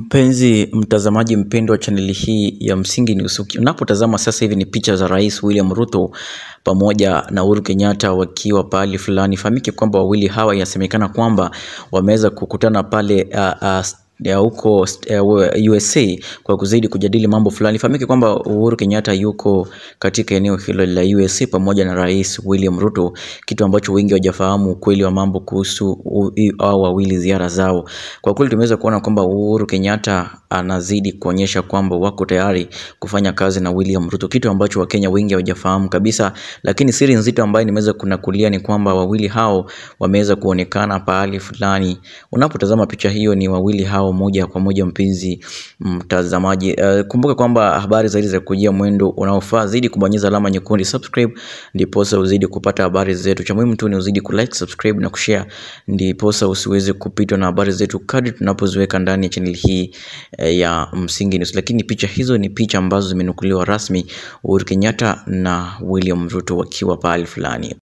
Mpenzi mtazamaji mpendwa wa chaneli hii ya Msingi News, unapotazama sasa hivi ni picha za Rais William Ruto pamoja na Uhuru Kenyatta wakiwa pahali fulani. Fahamike kwamba wawili hawa inasemekana kwamba wameweza kukutana pale uh, uh, ya huko uh, USA kwa kuzidi kujadili mambo fulani. Fahamike kwamba Uhuru Kenyatta yuko katika eneo hilo la USA pamoja na Rais William Ruto, kitu ambacho wengi hawajafahamu ukweli wa mambo kuhusu hao wawili ziara zao. Kwa kweli tumeweza kuona kwamba Uhuru Kenyatta anazidi kuonyesha kwamba wako tayari kufanya kazi na William Ruto, kitu ambacho Wakenya wengi hawajafahamu kabisa. Lakini siri nzito ambayo nimeweza kunakulia ni kwamba wawili hao wameweza kuonekana pahali fulani. Unapotazama picha hiyo, ni wawili hao moja kwa moja, mpenzi mtazamaji. Uh, kumbuka kwamba habari zaidi za kujia mwendo unaofaa, zidi kubonyeza alama nyekundu subscribe, ndiposa uzidi kupata habari zetu. Cha muhimu tu ni uzidi kulike, subscribe na kushare, ndiposa usiweze kupitwa na habari zetu kadri tunapoziweka ndani ya channel hii eh, ya Msingi News. Lakini picha hizo ni picha ambazo zimenukuliwa rasmi, Uhuru Kenyatta na William Ruto wakiwa pahali fulani.